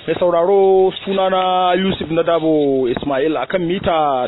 mai sauraro sunana yusuf na dabo ismail akan mita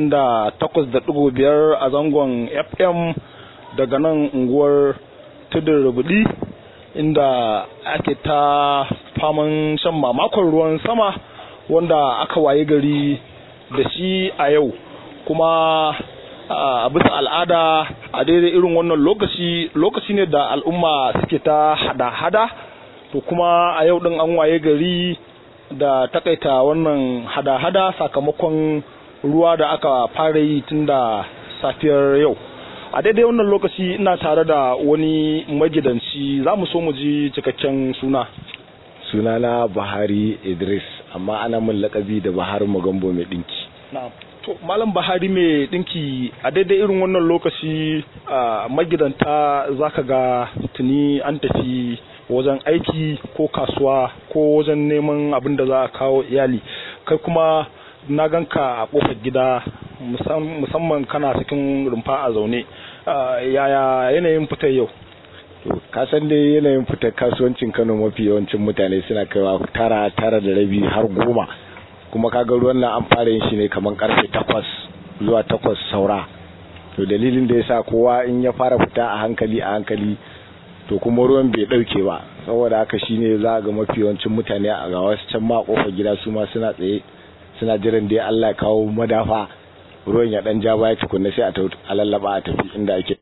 88.5 a zangon fm daga nan unguwar tudun rubudi inda ake ta faman shan mamakon ruwan sama wanda aka waye gari da shi a yau kuma a bisa al'ada a daidai irin wannan lokaci lokaci ne da al'umma suke ta hada-hada to kuma a yau din an waye gari da takaita wannan hada-hada sakamakon ruwa da aka fara yi tun da safiyar yau a daidai wannan lokaci ina tare da wani magidanci za mu so mu ji cikakken suna sunana Buhari Idris amma ana mun lakabi da Buhari Magambo mai dinki to malam Buhari mai dinki a daidai irin wannan lokaci a magidanta zaka ga tuni an tafi wajen aiki ko kasuwa ko wajen neman abin da za a kawo iyali kai kuma na ganka a kofar gida musamman kana cikin rumfa a zaune yaya yanayin fitar yau ka san dai yanayin fitar kasuwancin Kano mafi yawancin mutane suna kaiwa tara tara da rabi har goma kuma kaga ruwan nan an fara yin shi ne kamar karfe takwas zuwa takwas saura to dalilin da yasa kowa in ya fara fita a hankali a hankali to kuma ruwan bai dauke ba saboda haka shine za ga mafi yawancin mutane a ga wasu can ma kofar gida su ma suna tsaye suna jiran dai Allah ya kawo madafa ruwan ya dan ja baya tukunna sai a lallaba a tafi inda ake